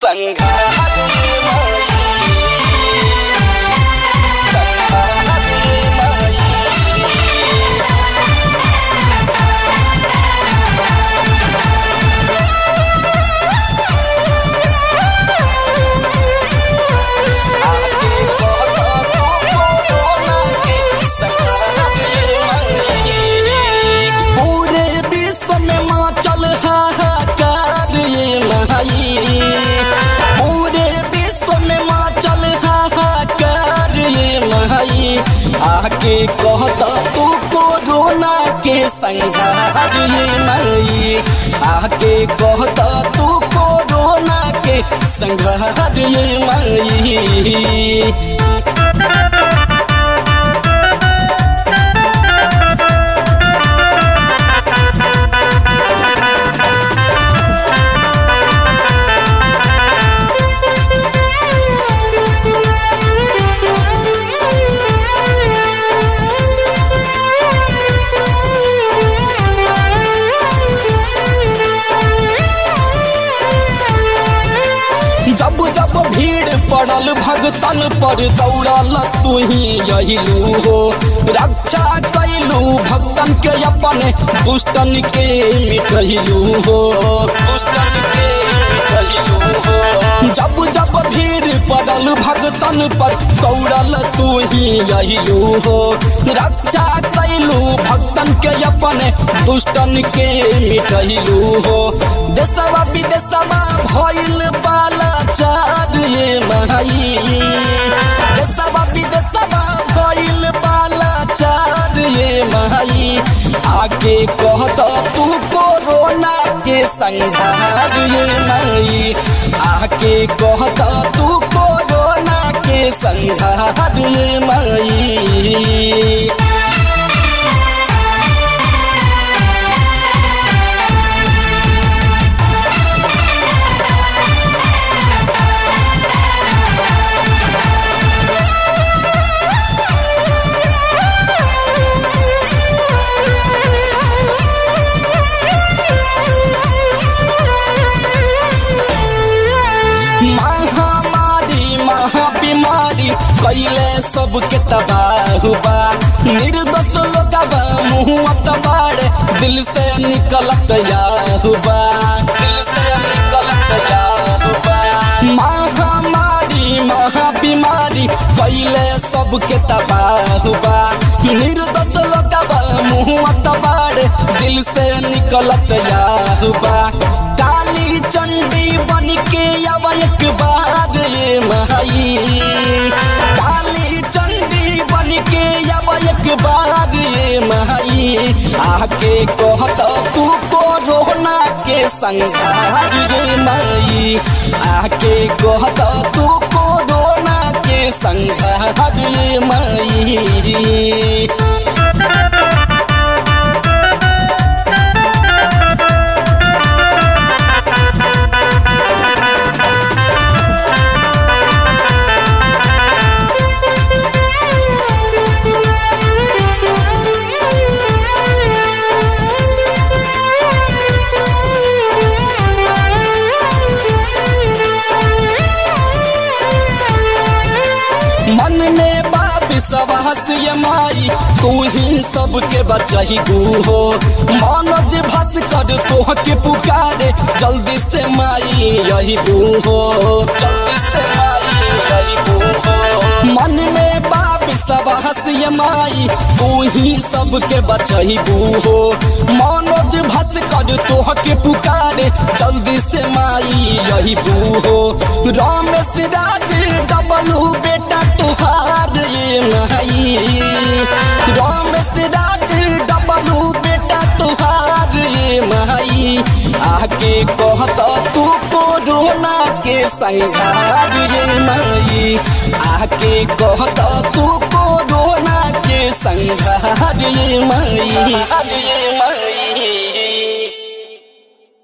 पूरे विश्व में मचल हाहाकार ये माई पूरे विश्व में मचल हाहाकार ये माई आके कहता तू कोरोना के संहार ये माई आके कहता तू कोरोना के संहार ये माई जब जब भीड़ पड़ल भगतन पर दौड़ल तू ही यहिलू हो रक्षा कैलू भक्तन के अपन दुष्टन के मिटहिलू हो दुष्टन के मिटहिलू हो जब जब भीड़ पड़ल भगतन पर दौड़ल तू ही यहिलू हो रक्षा कैलू भक्तन के अपन दुष्टन के मिटहिलू हो देशवा विदेशवा भइल बाला चार ये माई देशवा विदेशवा भइल बाला चार ये माई आके कहत तू कोरोना के संहार ये माई आके कहत तू कोरोना के संहार ये माई महामारी महाबीमारी कैले सबके तबाह बा निर्दोष लोगबा मुहत बाड़े दिल से निकलत याहुबा दिल से निकलत याहुबा महामारी महाबीमारी कैले सबके तबाह बा निर्दोष लोगबा मुहत बाड़े दिल से निकलत याहुबा काली चंडी बन के अब एक बार ये माई काली चंडी बन के अब एक बार ये माई आके कहत तू कोरोना के संहार ये माई आके कहत तू कोरोना के संहार ये माई मन में बाप सवास ये माई तू ही सबके बचही गु हो मनोज भस कर तोह के पुकारे जल्दी से माई यही बू हो जल्दी से माई यही बू हो मन में बाप सवास ये माई तू ही सबके बचही गु हो मनोज भस कर तोह के पुकारे जल्दी से माई यही बू हो रामेश राज डबलू बेटा तुहार ये माई रामेश राज डबलू बेटा तुहार ये माई आके कहत तू कोरोना के संहार ये माई आके कहत तू कोरोना के संहार ये माई ये माई